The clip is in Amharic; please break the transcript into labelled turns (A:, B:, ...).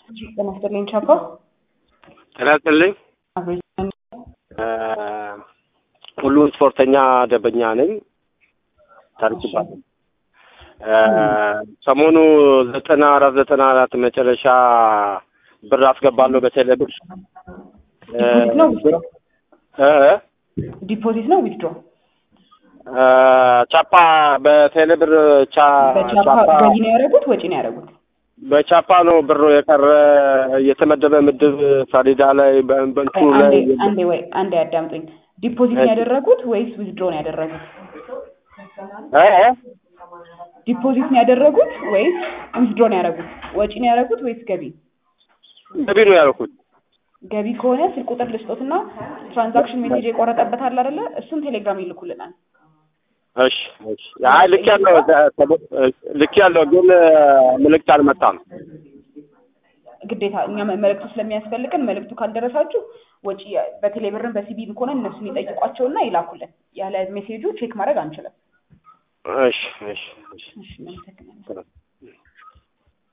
A: ጤና ይስጥልኝ ቻፓ።
B: ጤና ይስጥልኝ።
A: አብሬ
B: ሁሉ ስፖርተኛ ደንበኛ ነኝ። ታሪክ ይባላል። ሰሞኑ ዘጠና አራት ዘጠና አራት መጨረሻ ብር አስገባለሁ በቴሌ ብር
A: ዲፖዚት ነው ዊዝድሮ?
B: እ
A: ዲፖዚት ነው ዊዝድሮ?
B: ቻፓ በቴሌ ብር ቻ
A: በቻፓ
B: ቻፓ
A: ገቢ ነው ያደረጉት ወጪ ነው ያደረጉት?
B: በቻፓ ነው ብሩ የቀረ የተመደበ ምድብ ሰሌዳ ላይ በ- በእንትኑ ላይ
A: አንዴ አንዴ ወይ አንዴ ያዳምጡኝ። ዲፖዚት ነው ያደረጉት ወይስ ዊዝድሮ ነው ያደረጉት?
B: እ እ
A: ዲፖዚት ነው ያደረጉት ወይስ ዊዝድሮ ነው ያደረጉት? ወጪ ነው ያደረጉት ወይስ ገቢ?
B: ገቢ ነው ያልኩት።
A: ገቢ ከሆነ ስልክ ቁጥር ልስጦትና ትራንዛክሽን ሜሴጅ የቆረጠበት አለ አይደለ? እሱን ቴሌግራም ይልኩልናል።
B: እሺ እሺ። አይ ልክ ያለው ልክ ያለው ግን ምልክት አልመጣም።
A: ግዴታ እኛ መ- መልእክቱ ስለሚያስፈልገን መልእክቱ ካልደረሳችሁ ወጪ በቴሌ ብርም በሲቢም ከሆነ እነሱን ይጠይቋቸውና ይላኩልን። ያለ ሜሴጁ ቼክ ማድረግ አንችልም።
B: እሺ እሺ እሺ።
A: እሺ እናመሰግናለን።